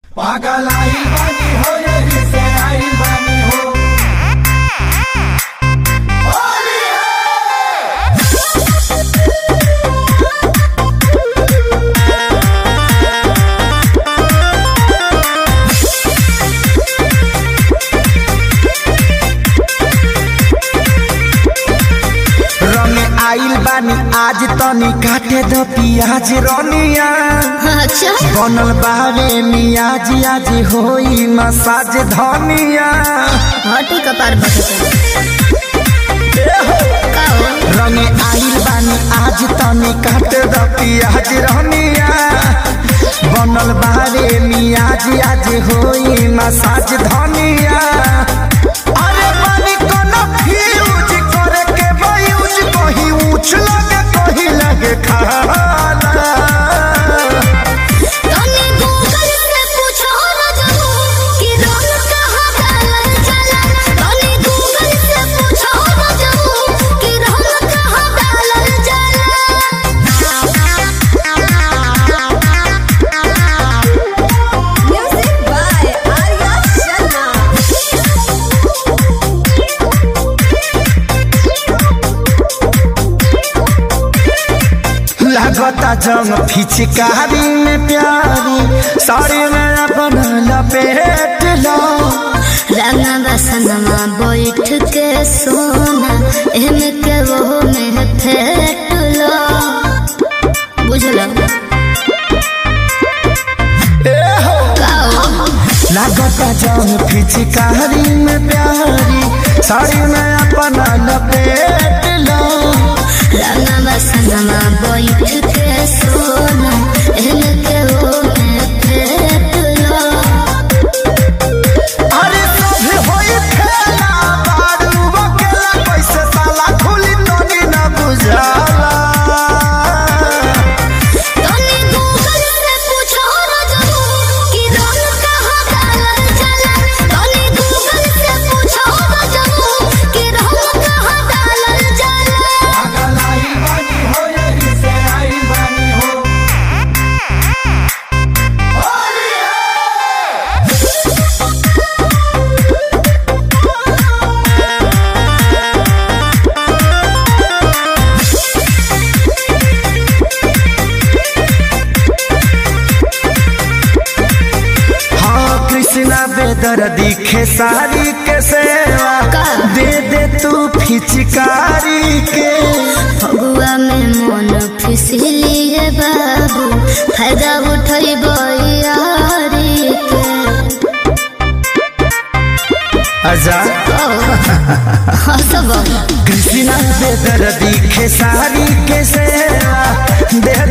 पागल आई बानी हो यही से आई बानी हो होली है रंगे आइल बानी आज तनी काटे द पियाज रनिया अच्छा बनल बावे मियाज आज होई मसाज धनिया हटू कपार का हो रंगे आइल बानी आज तनी काटे द पियाज रनिया बनल बावे मियाज आज होई मसाज धनिया अरे बानी कोनो फ्यूज करे के बयूज कहीं ऊंच लगे कहीं लगे खाला तने गूगल से पूछो न जानो कि रंग कहाँ डालल जाला तने गूगल से पूछो न जानो कि रंग कहाँ डालल जाला म्यूजिक बाय आर्या लागता जंग फिचकारी में प्यारी साड़ी में अपन लपेट लो रंगा बसनमा बैठ के सोना एमे के वो में फेट लो बुझलो काओ लागता जंग फिचकारी में प्यारी साड़ी में अपन लपेट लो रंगा बसनमा बैठ के सोना एमे के वो में फेट लो अरे सभी होई खेला बारू बकेला कैसे साला खुली तोनी न बुझाला तने गूगल से पूछो न जानो कि रंग कहाँ डालल जाला तने गूगल से पूछो न जानो कि रंग कहाँ डालल जाला पागल आई बानी हो यही से आई बानी हो होली है हाँ कृष्णा बेदर दिखे सारी के सेवा का? दे दे तू फिचकारी के फगुआ में मन फिसलिए बाबू फायदा उठई यारी के आजा हंसब कृष्णा बेदर दिखे सारी के सेवा दे